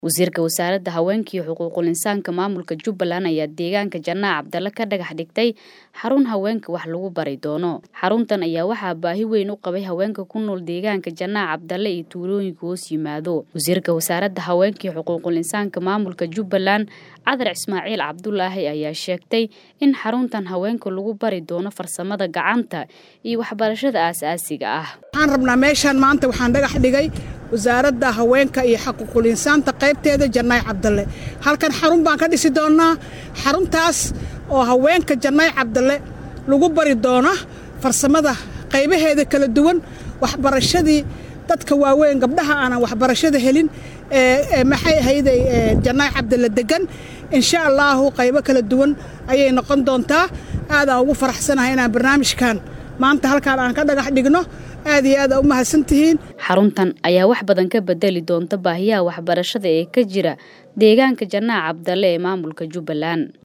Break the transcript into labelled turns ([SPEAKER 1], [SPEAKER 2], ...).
[SPEAKER 1] wasiirka wasaaradda haweenka iyo xuquuqul insaanka maamulka jubbaland ayaa deegaanka janaac cabdalle ka dhagax dhigtay xarun haweenka wax lagu bari doono xaruntan ayaa waxaa baahi weyn u qabay haweenka ku nool deegaanka janaac cabdalle iyo tuulooyinka hoos yimaado wasiirka wasaaradda haweenka iyo xuquuqul insaanka maamulka jubbaland cadar ismaaciil cabdulaahi ayaa sheegtay in xaruntan haweenka lagu bari doono farsamada gacanta iyo waxbarashada aasaasiga ah
[SPEAKER 2] waxaan rabnaa meeshaan maanta waxaan dhagax dhigay wasaaradda haweenka iyo xaquuqul insaanta qaybteeda jannaay cabdalle halkan xarun baan ka dhisi doonnaa xaruntaas oo haweenka jannaay cabdalle lagu bari doona farsamada qaybaheeda kala duwan waxbarashadii dadka waaweyn gabdhaha aanan waxbarashada helin maxay ahayday jannaay cabdalle degan insha allaahu qaybo kala duwan ayay noqon doontaa aadaan ugu faraxsanahay inaan barnaamijkan maanta halkaan aan ka dhagax dhigno aad iyo aad aa u mahadsantihiin
[SPEAKER 1] xaruntan ayaa wax badan ka bedeli doonta baahiyaha waxbarashada ee ka jira deegaanka janaac cabdalle ee maamulka jubbaland